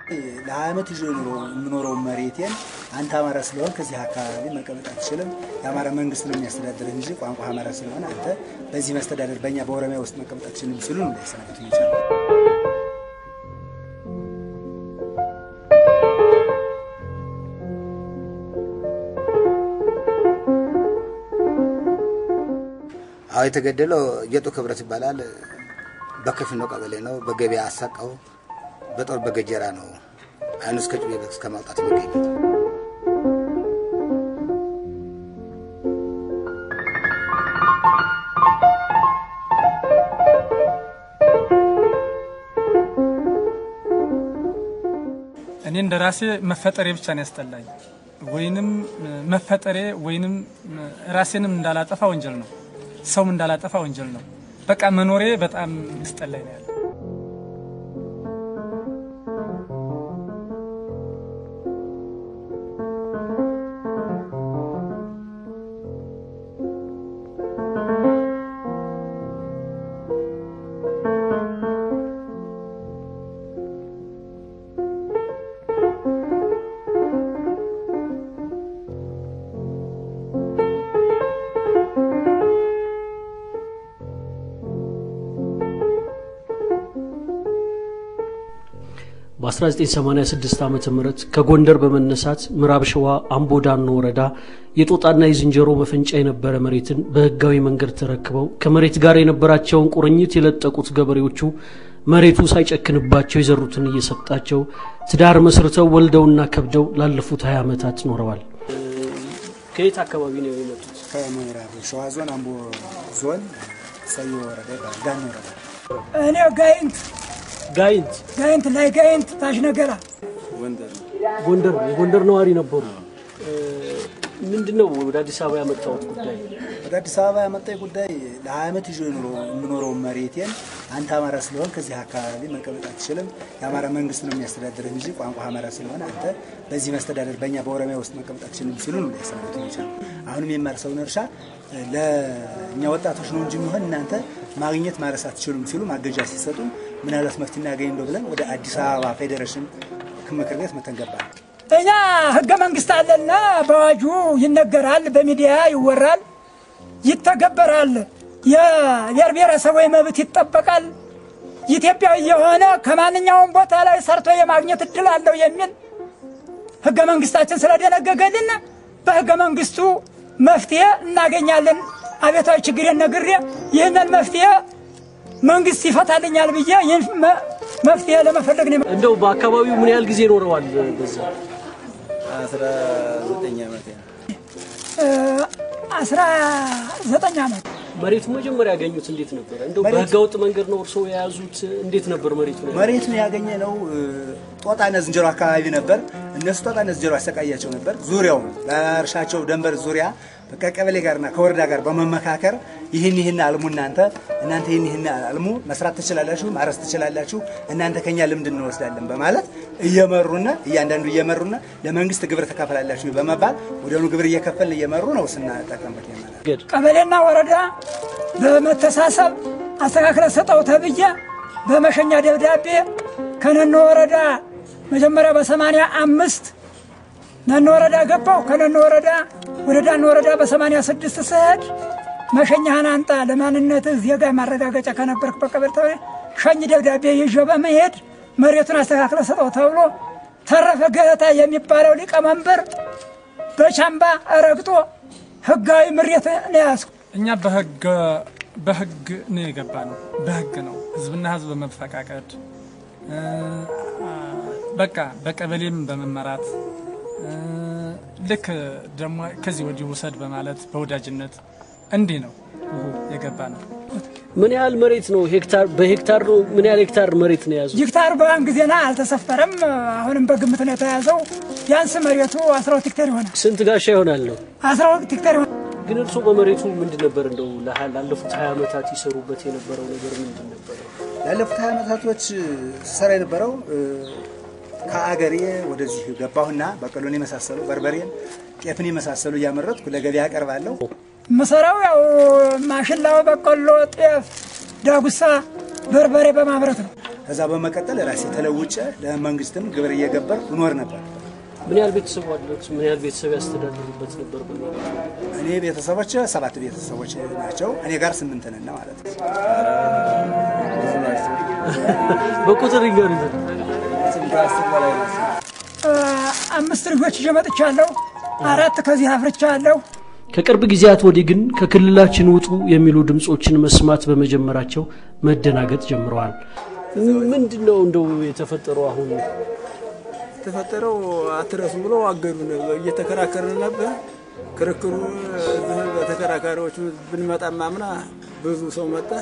ለሀያ ዓመት ይዞ የምኖረው መሬቴን አንተ አማራ ስለሆን ከዚህ አካባቢ መቀመጥ አትችልም፣ የአማራ መንግስት ነው የሚያስተዳድርህ እንጂ ቋንቋ አማራ ስለሆነ አንተ በዚህ መስተዳደር በእኛ በኦሮሚያ ውስጥ መቀመጥ አትችልም ሲሉ ነው ያሰናበቱ ይቻላል። አዎ የተገደለው ጌጡ ክብረት ይባላል። በከፊኖ ቀበሌ ነው። በገበያ አሳቀው በጦር በገጀራ ነው አይኑ እስከ ጩቤ እስከ ማውጣት የሚገኝ እኔ እንደ ራሴ መፈጠሬ ብቻ ነው ያስጠላኝ። ወይንም መፈጠሬ ወይንም ራሴንም እንዳላጠፋ ወንጀል ነው፣ ሰውም እንዳላጠፋ ወንጀል ነው። በቃ መኖሬ በጣም ያስጠላኝ ነው ያለ በ1986 ዓ ም ከጎንደር በመነሳት ምዕራብ ሸዋ አምቦ ዳኖ ወረዳ የጦጣና የዝንጀሮ መፈንጫ የነበረ መሬትን በህጋዊ መንገድ ተረክበው ከመሬት ጋር የነበራቸውን ቁርኝት የለጠቁት ገበሬዎቹ መሬቱ ሳይጨክንባቸው የዘሩትን እየሰጣቸው ትዳር መስርተው ወልደውና ከብደው ላለፉት 20 ዓመታት ኖረዋል። ከየት አካባቢ ነው የመጡት? ከምዕራብ ሸዋ ዞን አምቦ ዞን ሰዮ ወረዳ ይባላል። ዳኖ ወረዳ እኔ ጋይንት ጋይንት ጋይንት ላይ ጋይንት ታች ነገራ ጎንደር የጎንደር ነዋሪ ነበሩ። ምንድን ነው ወደ አዲስ አበባ ያመጣሁት ጉዳይ? ወደ አዲስ አበባ ያመጣኝ ጉዳይ ለሀያ ዓመት ይዞ የምኖረው መሬቴን አንተ አማራ ስለሆን ከዚህ አካባቢ መቀመጥ አትችልም፣ የአማራ መንግስት ነው የሚያስተዳድርህ እንጂ ቋንቋ አማራ ስለሆነ አንተ በዚህ መስተዳደር በእኛ በኦሮሚያ ውስጥ መቀመጥ አትችልም ሲሉ ነው ያሰናበቱ ይቻላል። አሁንም የማርሰውን እርሻ ለእኛ ወጣቶች ነው እንጂ የሚሆን እናንተ ማግኘት ማረስ አትችሉም ሲሉ ማገጃ ሲሰጡ ምናልባት መፍትሄ እናገኝ እንደው ብለን ወደ አዲስ አበባ ፌዴሬሽን ምክር ቤት መተን ገባን። እኛ ህገ መንግስት አለና በአዋጁ ይነገራል፣ በሚዲያ ይወራል፣ ይተገበራል። የብሔር ብሔረሰቦች መብት ይጠበቃል። ኢትዮጵያዊ የሆነ ከማንኛውም ቦታ ላይ ሰርቶ የማግኘት እድል አለው የሚል ህገ መንግስታችን ስለደነገገልን በህገ መንግስቱ መፍትሄ እናገኛለን። አቤታዊ ችግሬን ነግሬ ይህንን መፍትሄ መንግስት ይፈታልኛል ብዬ ይህን መፍትሄ ለመፈለግ ነው። እንደው በአካባቢው ምን ያህል ጊዜ ኖረዋል? በዛ አስራ ዘጠኝ ዓመት አስራ ዘጠኝ ዓመት መሬቱ መጀመሪያ ያገኙት እንዴት ነበር? እንደው በህገወጥ መንገድ ነው እርስዎ የያዙት? እንዴት ነበር መሬቱ? መሬቱን ያገኘ ነው ጦጣና ዝንጀሮ አካባቢ ነበር። እነሱ ጦጣና ዝንጀሮ ያሰቃያቸው ነበር። ዙሪያውን በእርሻቸው ደንበር ዙሪያ ከቀበሌ ጋርና ከወረዳ ጋር በመመካከር ይህን ይህን አልሙ እናንተ እናንተ ይህን ይህን አልሙ መስራት ትችላላችሁ፣ ማረስ ትችላላችሁ፣ እናንተ ከኛ ልምድ እንወስዳለን በማለት እየመሩና እያንዳንዱ እየመሩና ለመንግስት ግብር ተካፈላላችሁ በመባል ወዲያውኑ ግብር እየከፈልን እየመሩ ነው ስናጠቀምበት ይማላል። ቀበሌና ወረዳ በመተሳሰብ አስተካክለ ሰጠው ተብዬ በመሸኛ ደብዳቤ ከነኖ ወረዳ መጀመሪያ በሰማንያ አምስት ነኖ ወረዳ ገባው። ከነኖ ወረዳ ወደ ዳን ወረዳ በሰማንያ ስድስት ስሄድ መሸኛህን አንጣ ለማንነትህ ዜጋ ማረጋገጫ ከነበርክ በቀበሌ ተብሎ ሸኝ ደብዳቤ ይዤ በመሄድ መሬቱን አስተካክለ ሰጠው ተብሎ ተረፈ ገለታ የሚባለው ሊቀመንበር በቻምባ ረግጦ ህጋዊ ምሬት ነው ያዝኩ። እኛ በህግ በህግ ነው የገባ ነው። በህግ ነው ህዝብና ህዝብ በመፈቃቀድ በቃ በቀበሌም በመመራት ልክ ደግሞ ከዚህ ወዲህ ውሰድ በማለት በወዳጅነት እንዲህ ነው የገባ ነው። ምን ያህል መሬት ነው? ሄክታር በሄክታር ነው? ምን ያህል ሄክታር መሬት ነው የያዙት? ሄክታር በአን ጊዜና አልተሰፈረም። አሁንም በግምት ነው የተያዘው። ቢያንስ መሬቱ 12 ሄክታር ይሆናል። ስንት ጋሻ ይሆናል ነው? 12 ሄክታር ይሆናል። ግን እርስዎ በመሬቱ ምንድን ነበር እንደው ላለፉት ሀያ ዓመታት ይሰሩበት የነበረው ነገር ምንድን ነበረ? ላለፉት ሀያ ዓመታቶች ስሰራ የነበረው ከአገሬ ወደዚህ ገባሁና በቀሎን የመሳሰሉ በርበሬን፣ ጤፍን የመሳሰሉ እያመረትኩ ለገበያ አቀርባለሁ። ምሰራው ያው ማሽላው፣ በቆሎ፣ ጤፍ፣ ዳጉሳ፣ በርበሬ በማምረት ነው። ከዛ በመቀጠል ራሴ ተለውጬ ለመንግስትም ግብር እየገበር እኖር ነበር። ምን ያህል ቤተሰብ አለት? ምን ያህል ቤተሰብ ያስተዳድሩበት ነበር? በሚለው እኔ ቤተሰቦች ሰባት ቤተሰቦች ናቸው። እኔ ጋር ስምንት ነን ማለት ነው። በቁጥር ይገሩ አምስት ልጆች ይዤ መጥቻለሁ። አራት ከዚህ አፍርቻለሁ። ከቅርብ ጊዜያት ወዲህ ግን ከክልላችን ውጡ የሚሉ ድምፆችን መስማት በመጀመራቸው መደናገጥ ጀምረዋል። ምንድን ነው እንደው የተፈጠረው አሁን? የተፈጠረው አትረሱ ብሎ አገዱን። እየተከራከርን ነበር። ክርክሩ እዚህ በተከራካሪዎቹ ብንመጣ ማምና ብዙ ሰው መጣ።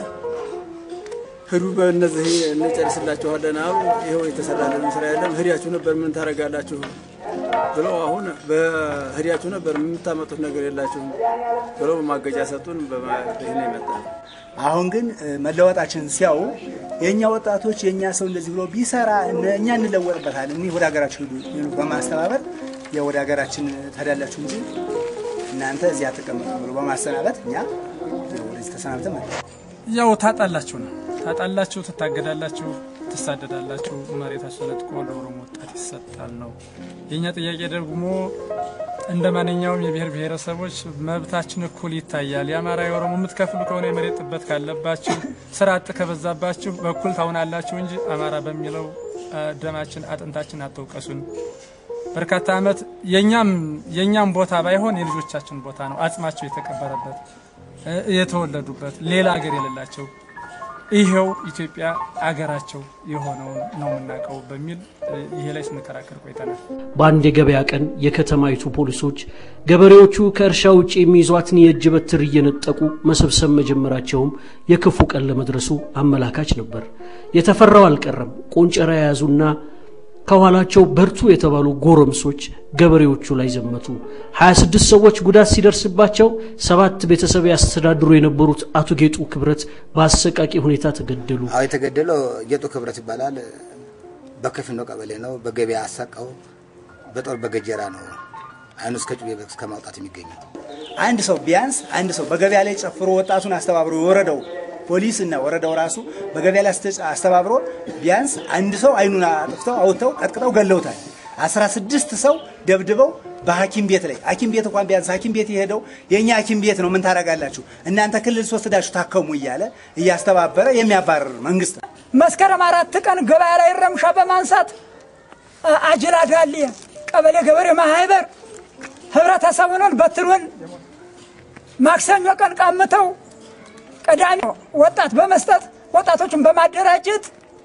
ሂዱ በእነዚህ እንጨርስላችኋለን አሉ። ይኸው የተሰራልን ስራ የለም። ሂዳችሁ ነበር ምን ታደርጋላችሁ ብለው አሁን በሂዳችሁ ነበር የምታመጡት ነገር የላችሁም ብለው ማገጃ ሰጡን። ይህን የመጣ አሁን ግን መለወጣችን ሲያዩ የእኛ ወጣቶች የእኛ ሰው እንደዚህ ብሎ ቢሰራ እኛ እንለወጥበታል፣ እኒህ ወደ ሀገራችሁ ሂዱ በማስተባበር ወደ ሀገራችን ትሄዳላችሁ እንጂ እናንተ እዚህ አትቀመጡ ብሎ በማሰናበት እኛ ወደዚህ ተሰናብተን መጣ። ያው ታጣላችሁ ነው ታጣላችሁ፣ ትታገዳላችሁ፣ ትሳደዳላችሁ። መሬታችሁ ተነጥቆ ለኦሮሞ ወጣት ይሰጣል ነው የእኛ ጥያቄ። ደግሞ እንደ ማንኛውም የብሔር ብሔረሰቦች መብታችን እኩል ይታያል። የአማራ የኦሮሞ የምትከፍሉ ከሆነ የመሬት ጥበት ካለባችሁ፣ ስራ አጥ ከበዛባችሁ በኩል ታውናላችሁ እንጂ አማራ በሚለው ደማችን አጥንታችን አትውቀሱን። በርካታ ዓመት የኛም የኛም ቦታ ባይሆን የልጆቻችን ቦታ ነው አጽማቸው የተቀበረበት የተወለዱበት ሌላ ሀገር የሌላቸው ይሄው ኢትዮጵያ አገራቸው የሆነውን ነው የምናውቀው በሚል ይሄ ላይ ስንከራከር ቆይተናል። በአንድ የገበያ ቀን የከተማይቱ ፖሊሶች ገበሬዎቹ ከእርሻ ውጭ የሚይዟትን የእጅ በትር እየነጠቁ መሰብሰብ መጀመራቸውም የክፉ ቀን ለመድረሱ አመላካች ነበር። የተፈራው አልቀረም። ቆንጨራ የያዙና ከኋላቸው በርቱ የተባሉ ጎረምሶች ገበሬዎቹ ላይ ዘመቱ። 26 ሰዎች ጉዳት ሲደርስባቸው ሰባት ቤተሰብ ያስተዳድሩ የነበሩት አቶ ጌጡ ክብረት በአሰቃቂ ሁኔታ ተገደሉ። አዎ የተገደለው ጌጡ ክብረት ይባላል። በከፊኖ ቀበሌ ነው። በገበያ አሳቀው በጦር በገጀራ ነው አይኑ እስከ ጩቤ እስከ ማውጣት የሚገኘው። አንድ ሰው ቢያንስ አንድ ሰው በገበያ ላይ ጨፍሮ ወጣቱን አስተባብሮ የወረደው ፖሊስ እና ወረዳው ራሱ በገበያ ላይ አስተባብሮ ቢያንስ አንድ ሰው አይኑን አጥፍተው አውጥተው ቀጥቅጠው ገለውታል። አስራ ስድስት ሰው ደብድበው በሐኪም ቤት ላይ ሐኪም ቤት እንኳን ቢያንስ ሐኪም ቤት የሄደው የእኛ ሐኪም ቤት ነው ምን ታደርጋላችሁ እናንተ ክልል ሶስት ዳችሁ ታከሙ እያለ እያስተባበረ የሚያባርር መንግስት ነው። መስከረም አራት ቀን ገበያ ላይ ረምሻ በማንሳት አጅላ ዳሌ ቀበሌ ገበሬ ማህበር ህብረተሰቡንን በትኑን ማክሰኞ ቀን ቀምተው ቀዳሚ ወጣት በመስጠት ወጣቶችን በማደራጀት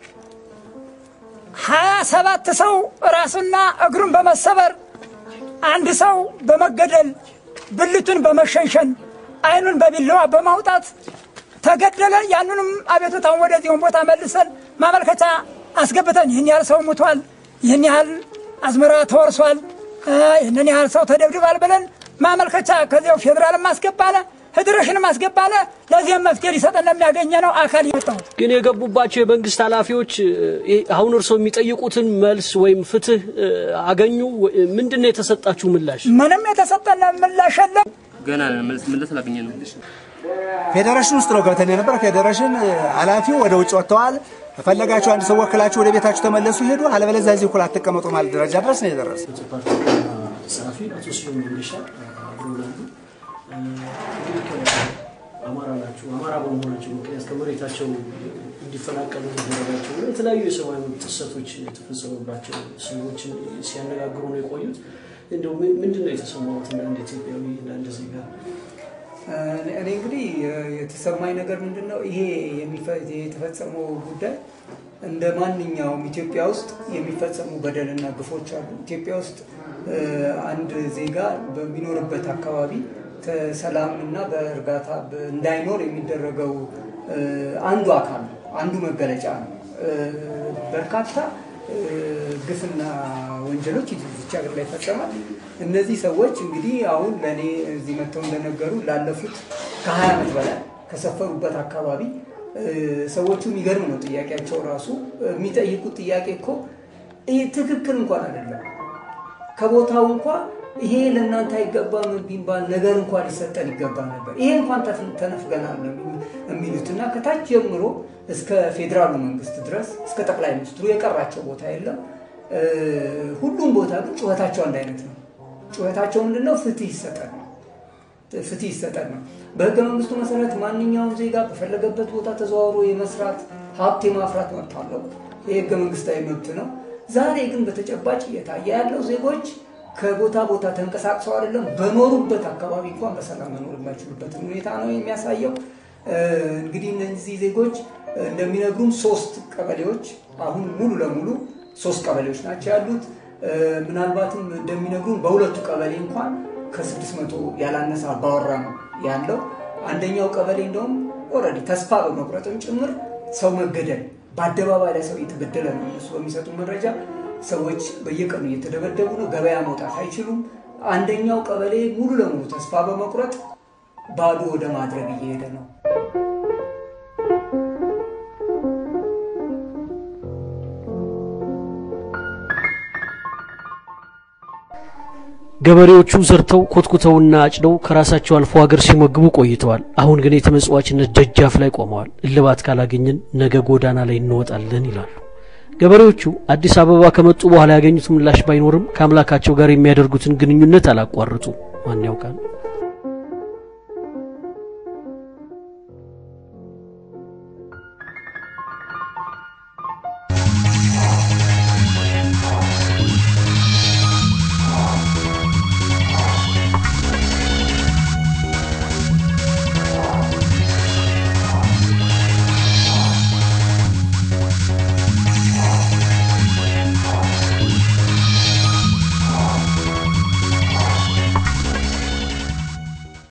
ሀያ ሰባት ሰው ራሱና እግሩን በመሰበር አንድ ሰው በመገደል ብልቱን በመሸንሸን አይኑን በቢላዋ በማውጣት ተገደለ። ያንንም አቤቱታውን ወደዚሁን ቦታ መልሰን ማመልከቻ አስገብተን ይህን ያህል ሰው ሙቷል፣ ይህን ያህል አዝመራ ተወርሷል፣ ይህንን ያህል ሰው ተደብድባል ብለን ማመልከቻ ከዚያው ፌዴራልም አስገባለ ፌዴሬሽንም አስገባለ። ለዚህም መፍትሄ ሊሰጠን ለሚያገኘ ነው አካል የመጣው ግን የገቡባቸው የመንግስት ኃላፊዎች አሁን እርስዎ የሚጠይቁትን መልስ ወይም ፍትህ አገኙ? ምንድን ነው የተሰጣችሁ ምላሽ? ምንም የተሰጠን ምላሽ የለም። ገና ምላሽ አላገኘ ነው። ፌዴሬሽን ውስጥ ነው ገብተን የነበረ። ፌዴሬሽን ኃላፊው ወደ ውጭ ወጥተዋል። ከፈለጋችሁ አንድ ሰው ወክላችሁ ወደ ቤታችሁ ተመለሱ ሄዱ፣ አለበለዚያ እዚህ እኩል አትቀመጡ ማለት ደረጃ ድረስ ነው የደረሰ። ጸሐፊ አቶ ስዩም መንገሻ አብረውናሉ። አማራ ናቸው። አማራ በመሆናቸው ምክንያት ከመሬታቸው እንዲፈናቀሉ መደረጋቸው እና የተለያዩ የሰብአዊ መብት ጥሰቶች የተፈጸሙባቸው ሰዎችን ሲያነጋግሩ ነው የቆዩት። እንደው ምንድን ነው የተሰማሁት እንደ አንድ ኢትዮጵያዊ እንደ አንድ ዜጋ? እኔ እንግዲህ የተሰማኝ ነገር ምንድን ነው ይሄ የተፈጸመው ጉዳይ እንደ ማንኛውም ኢትዮጵያ ውስጥ የሚፈጸሙ በደልና ግፎች አሉ። ኢትዮጵያ ውስጥ አንድ ዜጋ በሚኖርበት አካባቢ ሰላም እና በእርጋታ እንዳይኖር የሚደረገው አንዱ አካል ነው፣ አንዱ መገለጫ ነው። በርካታ ግፍና ወንጀሎች ይህች ሀገር ላይ ይፈጸማል። እነዚህ ሰዎች እንግዲህ አሁን ለእኔ እዚህ መጥተው እንደነገሩ ላለፉት ከሀያ ዓመት በላይ ከሰፈሩበት አካባቢ ሰዎቹ የሚገርም ነው ጥያቄያቸው ራሱ የሚጠይቁት ጥያቄ እኮ ትክክል እንኳን አይደለም። ከቦታው እንኳ ይሄ ለእናንተ አይገባም ቢባል ነገር እንኳን ሊሰጠን ይገባ ነበር። ይሄ እንኳን ተፍ- ተነፍገናል ነው የሚሉት እና ከታች ጀምሮ እስከ ፌዴራሉ መንግስት ድረስ እስከ ጠቅላይ ሚኒስትሩ የቀራቸው ቦታ የለም። እ፣ ሁሉም ቦታ ግን ጩኸታቸው አንድ አይነት ነው። ጩኸታቸው ምንድነው? ፍትህ ይሰጠን ነው። ፍትህ ይሰጠን ነው። በህገ መንግስቱ መሰረት ማንኛውም ዜጋ በፈለገበት ቦታ ተዘዋውሮ የመስራት ሀብት የማፍራት መብት አለው። ይህ ህገ መንግስታዊ መብት ነው። ዛሬ ግን በተጨባጭ እየታየ ያለው ዜጎች ከቦታ ቦታ ተንቀሳቅሰው አይደለም በኖሩበት አካባቢ እንኳን በሰላም መኖር የማይችሉበትን ሁኔታ ነው የሚያሳየው። እ፣ እንግዲህ እነዚህ ዜጎች እንደሚነግሩም ሶስት ቀበሌዎች አሁን ሙሉ ለሙሉ ሶስት ቀበሌዎች ናቸው ያሉት። እ፣ ምናልባትም እንደሚነግሩን በሁለቱ ቀበሌ እንኳን ከስድስት መቶ ያላነሰ አባወራ ነው ያለው። አንደኛው ቀበሌ እንደውም ኦልሬዲ ተስፋ በመቁረጥም ጭምር ሰው መገደል በአደባባይ ላይ ሰው እየተገደለ ነው። እነሱ በሚሰጡ መረጃ ሰዎች በየቀኑ እየተደበደቡ ነው። ገበያ መውጣት አይችሉም። አንደኛው ቀበሌ ሙሉ ለሙሉ ተስፋ በመቁረጥ ባዶ ወደ ማድረግ እየሄደ ነው። ገበሬዎቹ ዘርተው ኮትኩተውና አጭደው ከራሳቸው አልፎ ሀገር ሲመግቡ ቆይተዋል። አሁን ግን የተመጽዋችነት ደጃፍ ላይ ቆመዋል። እልባት ካላገኘን ነገ ጎዳና ላይ እንወጣለን ይላሉ። ገበሬዎቹ አዲስ አበባ ከመጡ በኋላ ያገኙት ምላሽ ባይኖርም ከአምላካቸው ጋር የሚያደርጉትን ግንኙነት አላቋርጡ። ማን ያውቃል?